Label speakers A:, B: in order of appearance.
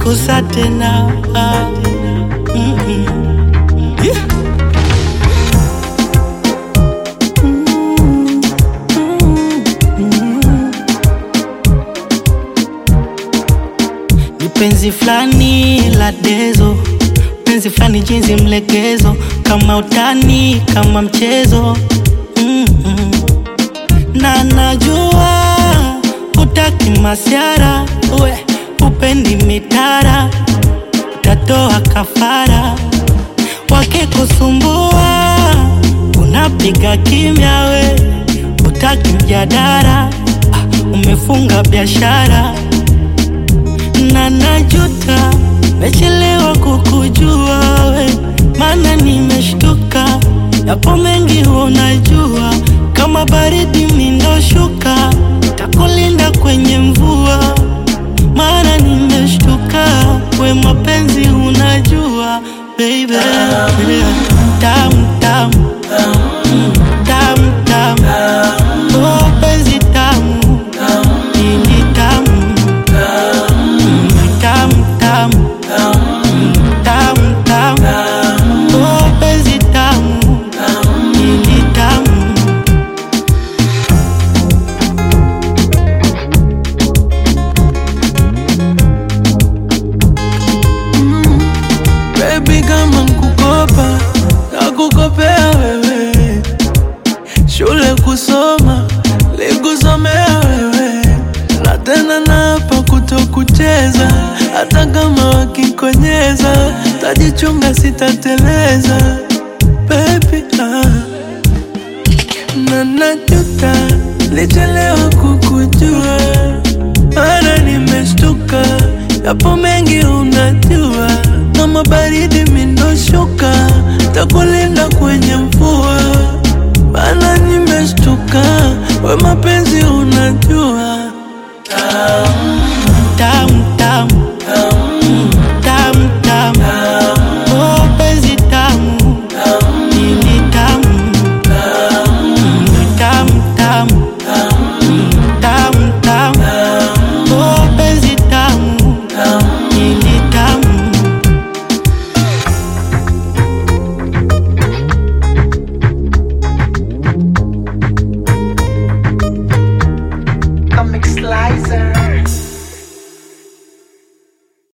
A: kusa tena ah. Mm-mm. Yeah. Ni penzi flani la dezo, penzi flani jinsi mlegezo, kama utani, kama mchezo mm-mm. na najua utaki masiara, we upendi mitara, utatoa kafara wakikusumbua, unapiga kimya, we utaki mjadara, ah, umefunga biashara na najuta, mechelewa kukujua we, maana nimeshtuka, yapo mengi unajua, kama baridi mindoshuka, takulinda kwenye mvua, maana nimeshtuka, we mapenzi unajua baby, tamu tamu Mm, tamu tamu, oh penzi tamu, ili tamu tamu tamu Mm, tamu tamu oh penzi tamu ili tamu
B: Baby kama nkukopa na kukopea wewe, shule kusoma likusomea wewe, na tena napa kutokucheza, hata kama wakikonyeza, tajichunga sitateleza baby ah. na najuta lichelewa kukujua, mara nimeshtuka, yapo